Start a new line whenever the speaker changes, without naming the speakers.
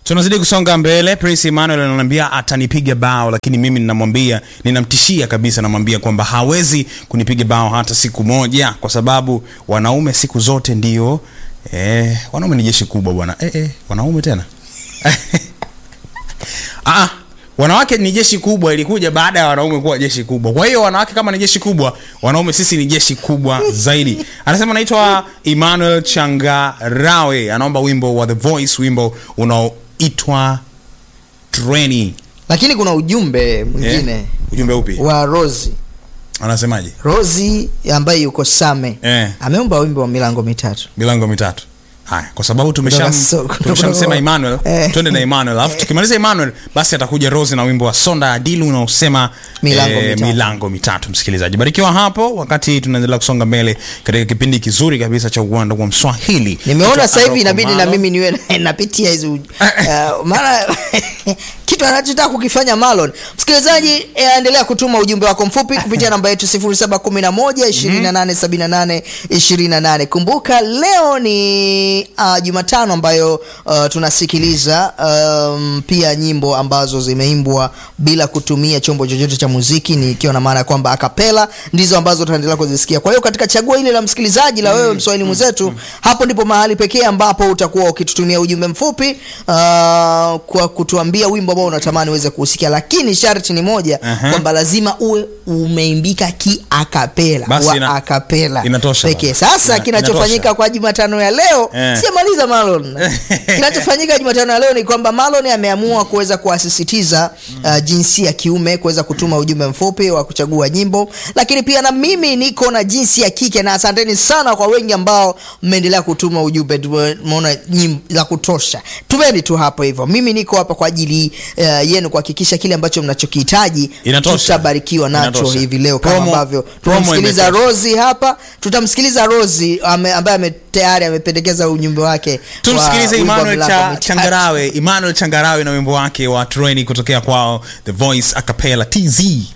tunazidi kusonga mbele prince emmanuel ananiambia atanipiga bao lakini mimi ninamwambia ninamtishia kabisa namwambia kwamba hawezi kunipiga bao hata siku moja kwa sababu wanaume siku zote ndio eh, wanaume ni jeshi kubwa bwana eh, eh, wanaume tena ah, wanawake ni jeshi kubwa ilikuja baada ya wanaume kuwa jeshi kubwa kwa hiyo wanawake kama ni jeshi kubwa wanaume sisi ni jeshi kubwa zaidi anasema anaitwa emmanuel changarawe anaomba wimbo wa the voice wimbo unaoitwa treni
lakini kuna ujumbe mwingine
eh, ujumbe upi
wa rosi
anasemaje
rosi ambaye yuko same
eh,
ameomba wimbo wa milango mitatu
milango mitatu haya kwa sababu
Kutoka
tumesham-
so- kutoka-
tumeshamsema emmanuel
Eh.
twende na emmanuel alafu tukimaliza emmanuel basi atakuja rose na wimbo wa sonda adilu unaosema
Milango mitatu.
milango mitatu msikilizaji barikiwa hapo wakati tunaendelea kusonga mbele katika kipindi kizuri kabisa cha uwanda wa mswahili
nimeona
Kutoka
sasa hivi
Aroko
inabidi na
Malo.
mimi niwe na- napitia hizi uh, maana kitu anachotaka kukifanya malon msikilizaji eh, endelea kutuma ujumbe wako mfupi kupitia namba yetu 711 kumbuka leo ni uh, jumatano ambayo uh, tunasikiliza um, pia nyimbo ambazo zimeimbwa bila kutumia chombo chochote cha muziki ni ikiwa na maana ya kwamba akapela ndizo ambazo tunaendelea kuzisikia kwa hiyo katika chaguo ile la msikilizaji la wewe mswahili mwenzetu hapo ndipo mahali pekee ambapo utakuwa ukitutumia ujumbe mfupi uh, kwa kutuambia wimbo ambao unatamani uweze kuhusikia lakini sharti ni moja
Aha.
kwamba lazima uwe umeimbika kiakapela
Basi
wa
ina-
akapela
inatosha
pekee
bwana.
sasa
Ina-
kinachofanyika
inatosha.
kwa jumatano ya leo
Eh.
siyamaliza malon kinachofanyika jumatano ya leo ni kwamba malon ameamua kuweza kuwasisitiza uh, jinsi ya kiume kuweza kutuma ujumbe mfupi wa kuchagua nyimbo lakini pia na mimi niko na jinsi ya kike na asanteni sana kwa wengi ambao mmeendelea kutuma ujumbe tumeona nyimbo za kutosha tumeni tu hapo hivyo mimi niko hapa kwa ajili uh, yenu kuhakikisha kile ambacho mnachokihitaji
Inatosha.
tutabarikiwa nacho
Inatosha.
hivi leo kama
Promo-
ambavyo
promo
tunamsikiliza
imetosha.
rosi hapa tutamsikiliza rosi ame, ambaye ame, tayari amependekeza ujumbe wake
tumsikilize
wa wimbo wa
emmanuel
Milango
cha,
Mitatu.
changarawe emmanuel changarawe na wimbo wake wa treni kutokea kwao the voice acapella tz